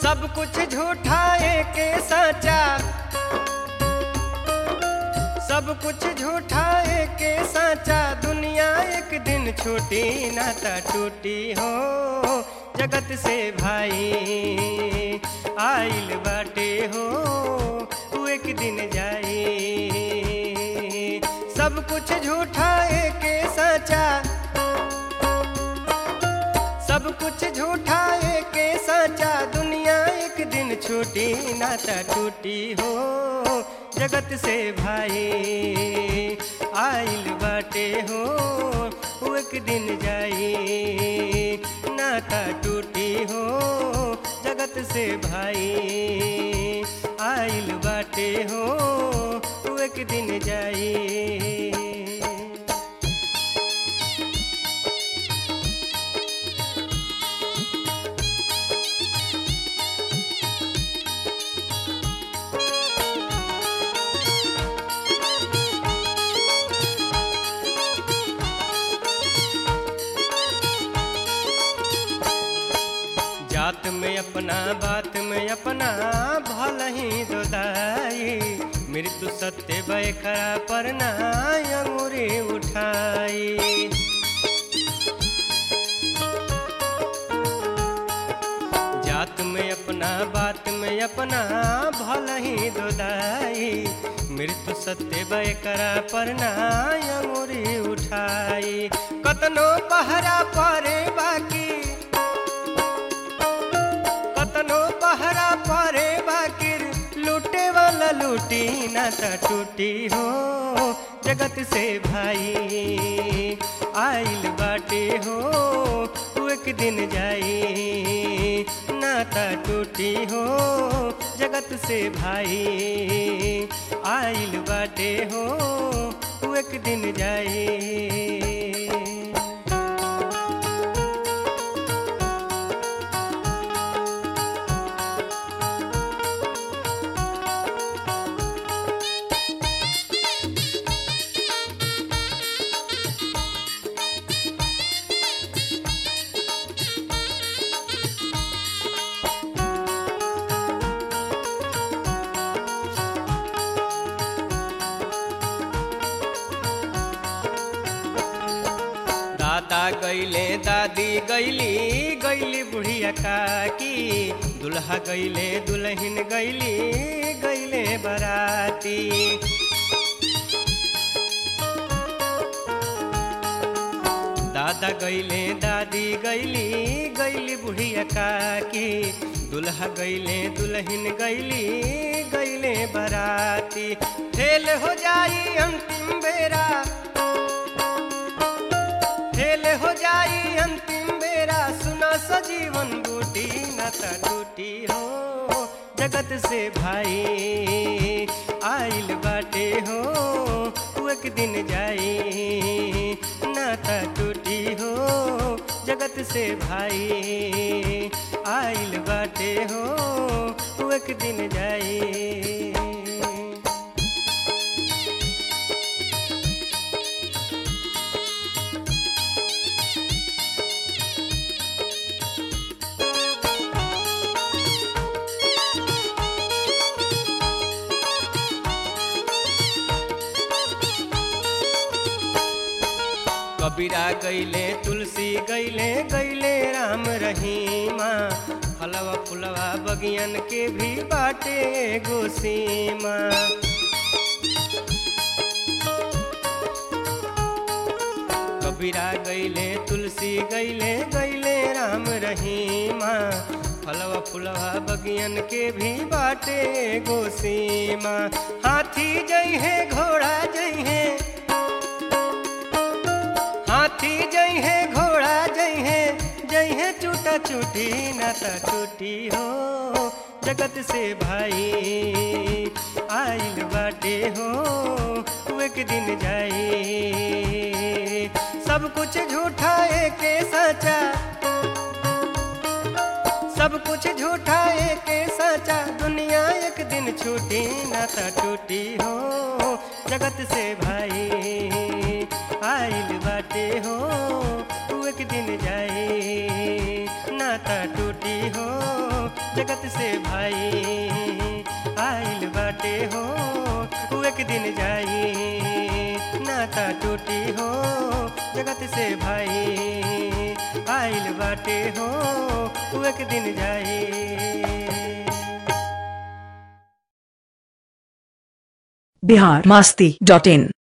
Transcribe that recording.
सब कुछ झूठा के सचा सब कुछ झूठा के सचा दुनिया एक दिन छूटी नाता टूटी हो जगत से भाई आइल बाटे हो तू एक दिन जाई सब कुछ झूठा के सचा सब कुछ झूठा के सचा दुनिया एक दिन छूटी नाता टूटी हो जगत से भाई आइल बाटे हो वो एक दिन जाई नाता टूटी हो जगत से भाई आइल बाटे हो वो एक दिन जाई जात में अपना बात में अपना भल ही दोदाई मृत्यु सत्य बैखरा पर ना अंगूरी उठाई जात में अपना बात में अपना भल ही दोदाई मृत्यु सत्य बैकरा पर ना अंगूरी उठाई कतनो पहरा परे बाकी कतनो पहरा परे बाकिर लूटे वाला लूटी नाता टूटी हो जगत से भाई आइल बाटे हो तू एक दिन जाई नाता टूटी हो जगत से भाई आइल बाटे हो तू एक दिन जाई दादा गैले दादी गैली गैली बुढ़िया काकी दुल्हा गैले दुल्हन गैली गैले बराती दादा गैले दादी गैली गैली बुढ़िया काकी दुल्हा गैले दुल्हन गैली गैले बराती फेल हो जाई अंतिम बेरा फेल हो जाई अंतिम बेरा सुना सजीवन बूटी नाता टूटी हो जगत से भाई आइल बाटे हो तू एक दिन जाई नाता टूटी हो जगत से भाई आइल बाटे हो तू एक दिन जाई कबीरा गैले तुलसी गैले गैले राम रहीमा फलवा फुलवा बगियन के भी बाटे गोसीमा कबीरा गैले तुलसी गैले गैले राम रहीमा फलवा फुलवा बगियन के भी बाटे गोसीमा हाथी जई है घोड़ा जई है हाथी जई है घोड़ा जई है जई है चूटा चूटी नाता चूटी हो जगत से भाई आइल बाटे हो तू एक दिन जाई सब कुछ झूठा के सचा सब कुछ झूठा के सचा दुनिया एक दिन छूटी नाता टूटी हो जगत से भाई आइल बाटे हो तू एक दिन जाई नाता टूटी हो जगत से भाई आइल बाटे हो उ एक दिन जाई नाता टूटी हो जगत से भाई आइल बाटे हो उ एक दिन जाई बिहार मास्ती डॉट इन